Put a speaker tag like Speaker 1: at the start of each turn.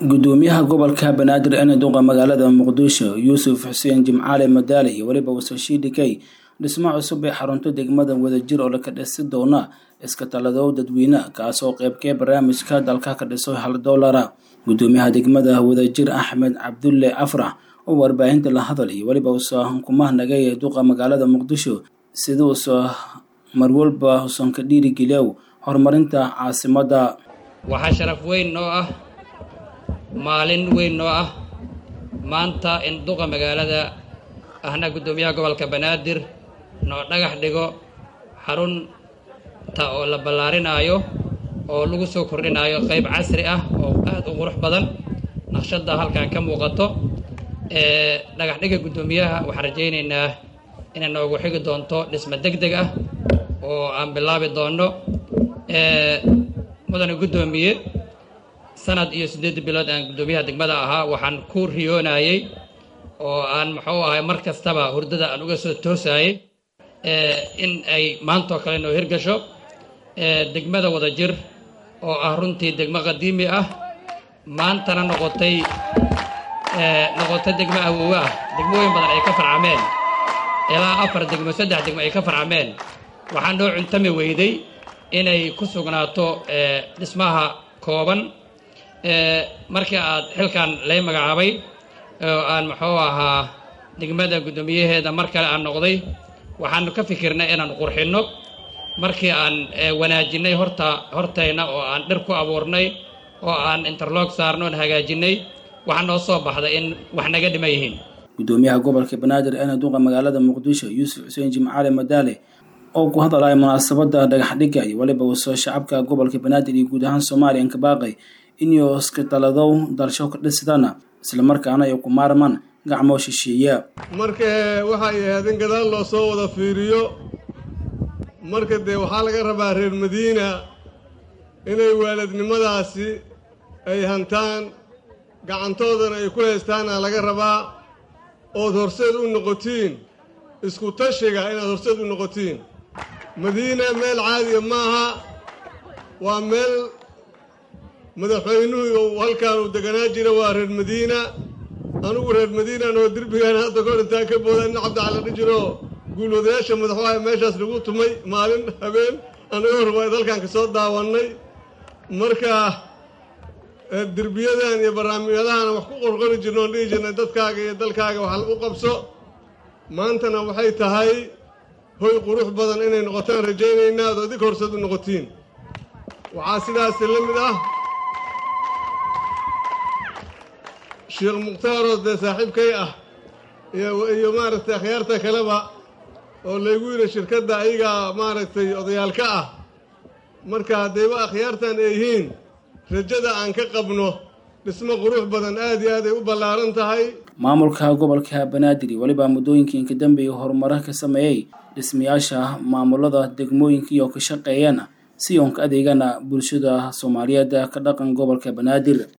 Speaker 1: gudoomiyaha gobolka banaadir ee duqa magaalada muqdisho yuusuf xuseen jimcaale madaale iyo weliba wasashiidhikey dhismo cusub ee xarunto degmada wadajir oo laka dhisi doona iska taladow dadweyne kaasoo qeybkee barnaamijka dalka ka dhiso hal doolara gudoomiyaha degmada wadajir axmed cabdulle afrax oo warbaahinta la hadal iyo weliba usa hukumahnagay ee duqa magaalada muqdisho siduusa marwalba usan ka dhiirigeliyow horumarinta caasimada
Speaker 2: waxaa sharaf weyn noo ah maalin weyn noo ah maanta in duqa magaalada ahna guddoomiyaha gobolka banaadir noo dhagax dhigo xarunta oo la ballaarinaayo oo lagu soo kordhinaayo qayb casri ah oo aad u qurux badan naqshadda halkan ka muuqato dhagax dhiga guddoomiyaha waxaan rajaynaynaa inay noogu xigi doonto dhismo deg deg ah oo aan bilaabi doonno mudane guddoomiye sanad iyo siddeed bilood aan guddoomiyaha degmada ahaa waxaan ku riyoonayey oo aan muxuu ahay mar kastaba hurdada aan uga soo toosaayey in ay maantoo kale noo hirgasho degmada wadajir oo ah runtii degmo qadiimi ah maantana noqotay noqotay degmo awoowe ah degmooyin badan ay ka farcameen ilaa afar degmo saddex degmo ay ka farcameen waxaa noo cuntami weyday inay ku sugnaato dhismaha kooban markii aad xilkan lay magacaabay oo aan muxuu ahaa degmada guddoomiyaheeda mar kale aan noqday waxaanu ka fikirnay inaanu qurxinno markii aan wanaajinnay horta hortayna oo aan dhir ku abuurnay oo aan interlog saarno oon hagaajinnay waxaa noo soo baxday in wax naga dhiman yihiin
Speaker 1: gudoomiyaha gobolka banaadir ee duqa magaalada muqdisho yuusuf xuseen jimcaale madaale oo ku hadalaya munaasabada dhagaxdhiga iyo weliba wasoo shacabka gobolka banaadir iyo guud ahaan soomaaliya inka baaqay inuu iska taladow dalsho ka dhisidana islamarkaana ay ku maarmaan gacmoo shisheeya
Speaker 3: marka waxay ahayd in gadaal loo soo wada fiiriyo marka dee waxaa laga rabaa reer madiina inay waalidnimadaasi ay hantaan gacantoodana ay ku haystaana laga rabaa ood horseed u noqotiin isku tashiga inaad horseed u noqotiin madiina meel caadiya maaha waa meel madaxweynuhu halkaan uu deganaa jira waa reer madiina anugu reer madiinan oo derbigaan hadda kahor intaan ka booda nin cabdicali dhijiro guulwadayaasha madaxwaaha meeshaas lagu tumay maalin habeen anagoo rubayd halkaan ka soo daawannay marka derbiyadan iyo barnaamijyadahan wax ku qorqori jirno oon dhihi jirnay dadkaaga iyo dalkaaga wax u qabso maantana waxay tahay hoy qurux badan inay noqotaan rajaynaynaa ad adig horseed u noqotiin waxaa sidaasi la mid ah sheekh mukhtaaroo dee saaxiibkay ah iyo maaragtay akhyaarta kaleba oo laygu yidhi shirkadda ayagaa maaragtay odayaalka ah marka haddayba akhyaartan ay yihiin rajada aan ka qabno dhismo qurux badan aad iyo aad ay u ballaaran tahay
Speaker 1: maamulka gobolka banaadir iyo weliba muddooyinkii inka dambeeyay horumaro ka sameeyey dhismayaasha maamulada degmooyinkii oo ka shaqeeyana si oon ka adeegana bulshada soomaaliyeed ka dhaqan gobolka banaadir